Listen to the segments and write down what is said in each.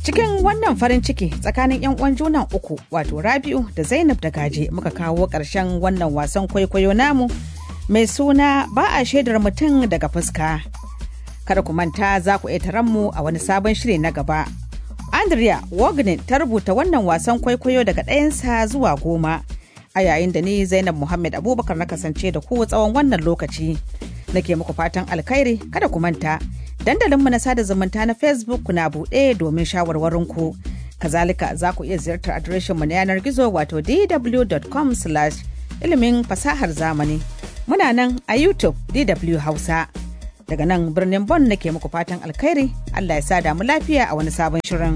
Cikin wannan farin ciki tsakanin 'yan uwan junan uku wato Rabi'u da Zainab da Gaje muka kawo ƙarshen wannan wasan kwaikwayo namu mai suna ba a shaidar mutum daga fuska. Kada ku manta za ku iya mu a wani sabon shiri na gaba. Andrea Wagner ta rubuta wannan wasan kwaikwayo daga ɗayansa zuwa goma. A yayin da ni Zainab Muhammad Abubakar na kasance da ku tsawon wannan lokaci. Nake muku fatan alkhairi kada ku manta. Dandalinmu na sada zumunta na Facebook na buɗe domin shawarwarinku. Kazalika za ku iya ziyartar adireshinmu na yanar gizo wato dw.com ilimin fasahar zamani. Muna nan a YouTube DW Hausa. Daga nan birnin Bon nake muku fatan alkhairi, Allah ya sa damu lafiya a wani sabon shirin.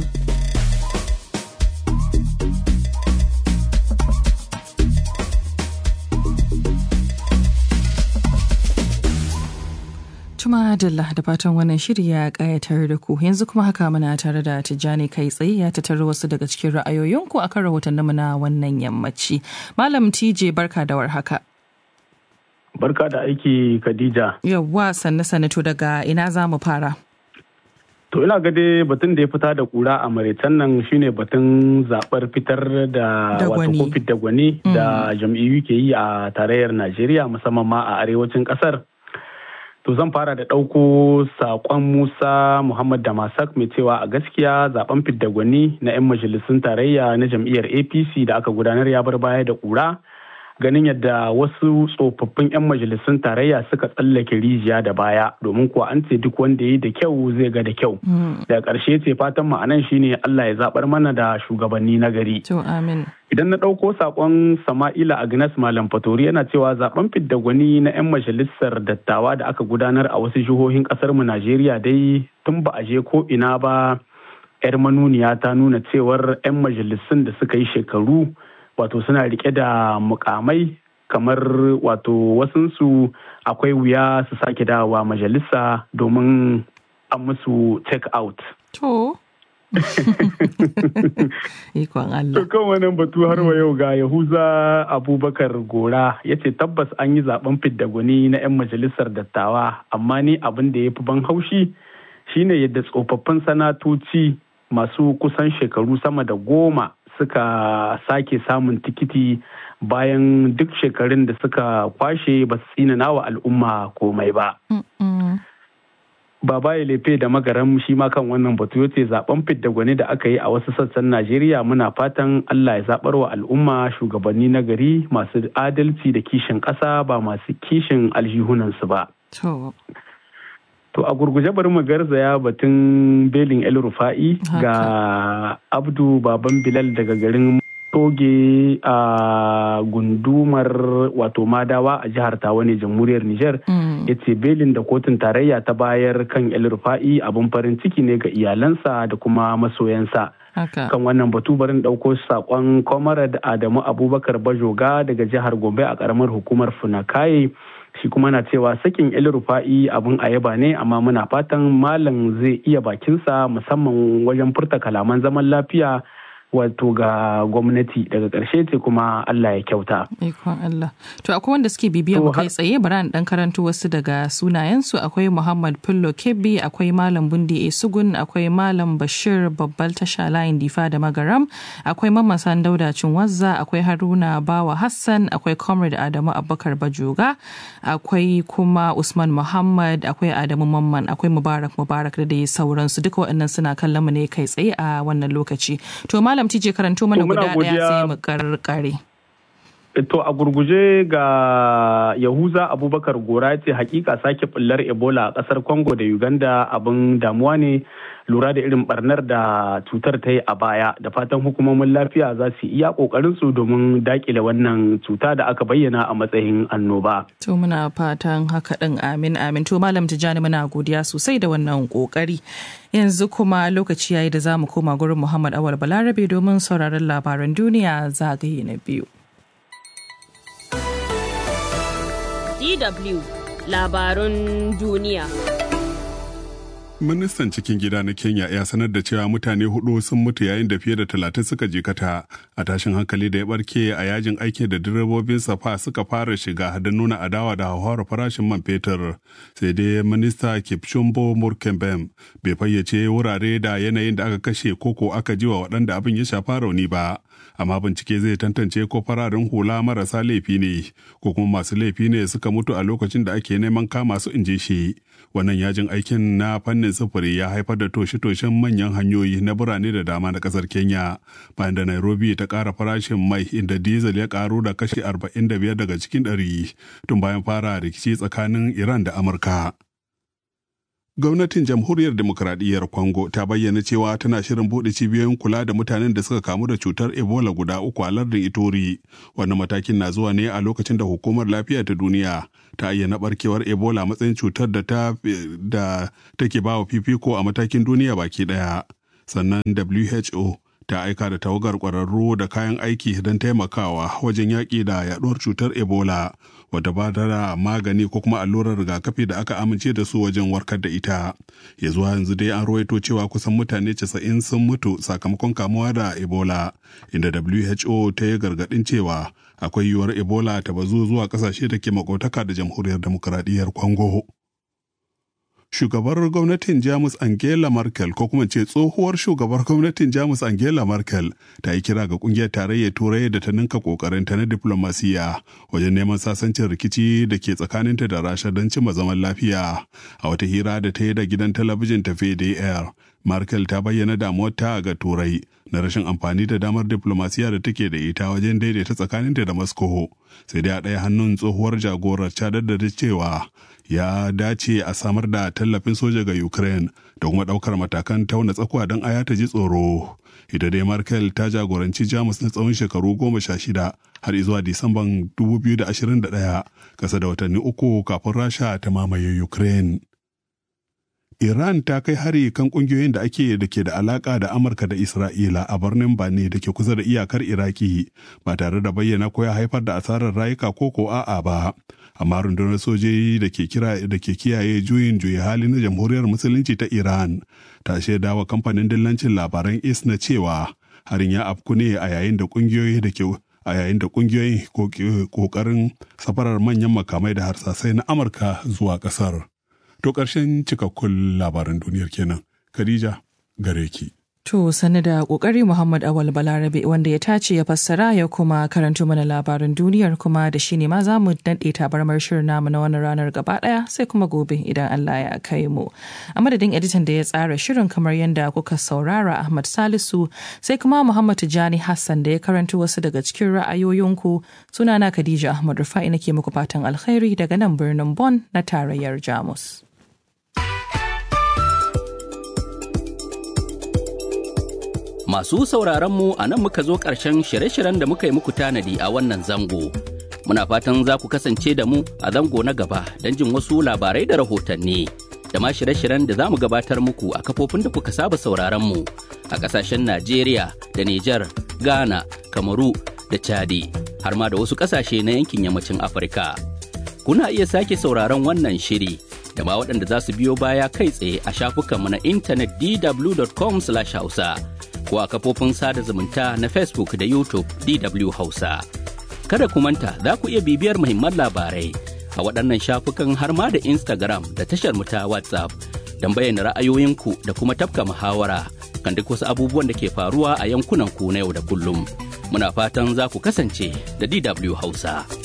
Tuma Dalla da fatan wannan shiri ya kayatar da ku yanzu kuma haka muna tare da Tijjani kai tsaye ya tattara wasu daga cikin ra'ayoyinku akan rahotanninmu na wannan yammaci. Malam TJ barka da warhaka. Barka da aiki Khadija. Yawwa sanne sanne to daga ina za mu fara. To ina ga dai batun da ya fita da kura a maraitan nan shine batun zabar fitar da wato kofit da gwani da jam'iyyu ke yi a tarayyar Najeriya musamman ma a arewacin kasar. To zan fara da ɗauko saƙon Musa Muhammad Damasak mai cewa a gaskiya zaben fidda gwani na 'yan majalisun tarayya na jam'iyyar APC da aka gudanar ya bar baya da ƙura. ganin yadda wasu tsofaffin 'yan majalisun tarayya suka tsallake rijiya da baya domin kuwa an ce duk wanda ya yi da kyau zai ga da kyau daga ƙarshe ce fatan ma'anan shine Allah ya zaɓar mana da shugabanni na gari idan na ɗauko saƙon sama'ila agnes malam fatori yana cewa zaben fidda gwani na 'yan majalisar dattawa da aka gudanar a wasu jihohin ƙasar mu najeriya dai tun ba a je ko ina ba 'yar manuniya ta nuna cewar 'yan majalisun da suka yi shekaru wato suna rike da mukamai kamar wato wasunsu akwai wuya su sake dawowa majalisa domin an musu take out. To. Ikon Allah. To kan wannan batu har wa yau ga Yahuza Abubakar Gora ya ce tabbas an yi zaben fidda gwani na 'yan majalisar dattawa amma ni abin da ya fi ban haushi shine yadda tsofaffin sanatoci masu kusan shekaru sama da goma suka sake samun tikiti bayan duk shekarun da suka kwashe ba su tsinana wa al'umma komai ba. Baba ya lefe da magaran shi ma kan wannan batu yace zaben fidda gwani da aka yi a wasu sassan Najeriya muna fatan Allah ya zabar wa al'umma shugabanni na gari masu adalci da kishin ƙasa ba masu kishin aljihunansu ba. To a gurguje bari mu garzaya batun belin El Rufa'i ga Abdu Baban Bilal daga garin Toge a gundumar wato Madawa a jihar Tawane jamhuriyar Nijar ya ce belin da kotun tarayya ta bayar kan El Rufa'i abin farin ciki ne ga iyalansa da kuma masoyansa. kan wannan batu barin ɗauko saƙon Comrade Adamu Abubakar Bajoga daga jihar Gombe a ƙaramar hukumar Funakaye. shi kuma na cewa sakin el rufa'i abin a yaba ne amma muna fatan malam zai iya bakinsa musamman wajen furta kalaman zaman lafiya wato ga gwamnati daga ƙarshe ce kuma Allah ya kyauta. Ikon Allah. To akwai wanda suke bibiyar mu kai tsaye bari dan karanto wasu daga sunayensu akwai Muhammad Fullo Kebbi akwai Malam Bundi Esugun akwai Malam Bashir Babbal Tasha Layin Difa da Magaram akwai Mamman San Dauda Cinwazza akwai Haruna Bawa Hassan akwai Comrade Adamu Abubakar Bajoga akwai kuma Usman Muhammad akwai Adamu Mamman akwai Mubarak Mubarak da dai sauransu duka waɗannan suna kallon mu ne kai tsaye a wannan lokaci. To Malam Malam TJ karanto mana guda ɗaya sai mu karkare. To a gurguje ga Yahuza Abubakar Gora ce hakika sake bullar Ebola a kasar Congo da Uganda abin damuwa ne lura da irin barnar da cutar ta yi a baya da fatan hukumomin lafiya za su iya kokarin su domin dakile wannan cuta da aka bayyana a matsayin annoba. To muna fatan haka din amin amin to malam Tijjani muna godiya sosai da wannan kokari. Yanzu kuma lokaci yayi da za mu koma gurin Muhammad Awal Balarabe domin sauraron labaran duniya zagaye na biyu. DW labarun duniya. Ministan cikin gida na Kenya ya sanar da cewa mutane hudu sun mutu yayin da fiye da talatin suka jikata a tashin hankali da ya barke a yajin aiki da direbobin safa suka fara shiga da nuna adawa da hauhawar farashin man fetur. Sai dai minista Kipchumbo Murkembem bai fayyace wurare da yanayin da aka kashe koko aka ji wa waɗanda abin ya shafa rauni ba. Amma bincike zai tantance ko fararen hula marasa laifi ne ko kuma masu laifi ne suka mutu a lokacin da ake neman kama su in ji shi. Wannan yajin aikin na fannin sufuri ya haifar da toshe-toshen manyan hanyoyi na birane da dama na kasar Kenya bayan da Nairobi ta ƙara farashin mai inda diesel ya ƙaru da kashi 45 daga cikin ɗari tun bayan fara rikici tsakanin Iran da Amurka. Gwamnatin Jamhuriyar Demokuraɗiyyar Congo ta bayyana cewa tana shirin buɗe cibiyoyin kula da mutanen da suka kamu da cutar Ebola guda uku a lardin Ituri. Wannan matakin na zuwa ne a lokacin da Hukumar Lafiya ta Duniya ta ayyana barkewar Ebola matsayin cutar da ta da take bawa fifiko a matakin duniya baki ɗaya. Sannan WHO ta aika da tawagar ƙwararru da kayan aiki don taimakawa wajen yaƙi da yaɗuwar cutar Ebola. wadda ba da magani ko kuma allurar rigakafi da aka amince da su wajen warkar da ita ya zuwa yanzu dai an rawaito cewa kusan mutane 90 sun mutu sakamakon kamuwa da ebola inda who ta yi gargadin cewa akwai yiwuwar ebola ta bazu zuwa kasashe da ke makotaka da jamhuriyar demokuraɗiyyar congo shugabar gwamnatin jamus angela merkel ko kuma ce tsohuwar shugabar gwamnatin jamus angela merkel ta yi kira ga kungiyar tarayyar turai da ta ninka kokarinta na diplomasiya wajen neman sasancin rikici da ke tsakaninta da rasha don cimma zaman lafiya a wata hira da ta yi da gidan talabijin ta fdr merkel ta bayyana damuwarta ga turai na rashin amfani da damar diplomasiya da take da ita wajen daidaita tsakaninta da moscow sai dai a ɗaya hannun tsohuwar jagorar ta daddada cewa ya dace a samar da tallafin soja ga Ukraine da kuma ɗaukar matakan tauna tsakuwa don aya ta ji tsoro. Ita dai Merkel ta jagoranci Jamus na tsawon shekaru goma sha shida har zuwa Disamban 2021 kasa da watanni uku kafin Rasha ta mamaye Ukraine. Iran ta kai hari kan kungiyoyin da ake da ke da alaka da Amurka da Isra'ila a birnin Bane da ke kusa da iyakar Iraki ba tare da bayyana ko ya haifar da asarar rayuka ko ko a'a ba. Amma rundunar sojoji da ke kira da ke kiyaye juyin juya hali na Jamhuriyar Musulunci ta Iran ta shaida wa kamfanin dillancin labaran ISNA cewa harin ya afku ne a yayin da kungiyoyi da ke a yayin da kungiyoyin kokarin safarar manyan makamai da harsasai na Amurka zuwa kasar. To ƙarshen cikakkun labaran duniyar kenan. Khadija gare ki. To sani da ƙoƙari Muhammad Awal Balarabe wanda ya tace ya fassara ya kuma karanto mana labaran duniyar kuma da shi ne ma za mu daɗe tabarmar shirin namu na wannan ranar gaba ɗaya sai kuma gobe idan Allah ya kai mu. A madadin editan da ya tsara shirin kamar yadda kuka saurara Ahmad Salisu sai kuma Muhammad Tijani Hassan da ya karanto wasu daga cikin ra'ayoyinku sunana Khadija Ahmad Rufa'i nake muku fatan alkhairi daga nan birnin Bon na tarayyar Jamus. Masu sauraronmu a nan muka zo ƙarshen shirye-shiryen da muka yi muku tanadi a wannan zango. Muna fatan za ku kasance da mu a zango na gaba don jin wasu labarai da rahotanni. Da ma shirye-shiryen da za mu gabatar muku a kafofin da kuka saba sauraronmu a ƙasashen Najeriya da Nijar, Ghana, Kamaru da Chadi, har ma da wasu ƙasashe na yankin yammacin Afirka. Kuna iya sake sauraron wannan shiri da ma waɗanda za su biyo baya kai tsaye a shafukanmu na intanet dw.com/hausa. ko a kafofin sada zumunta na Facebook da YouTube DW Hausa. Kada ku manta za ku iya bibiyar muhimman labarai a waɗannan shafukan har ma da Instagram da tashar ta WhatsApp don bayyana ra'ayoyinku da kuma tafka muhawara kan duk wasu abubuwan da ke faruwa a yankunan ku na yau da kullum. Muna fatan za ku kasance da DW Hausa.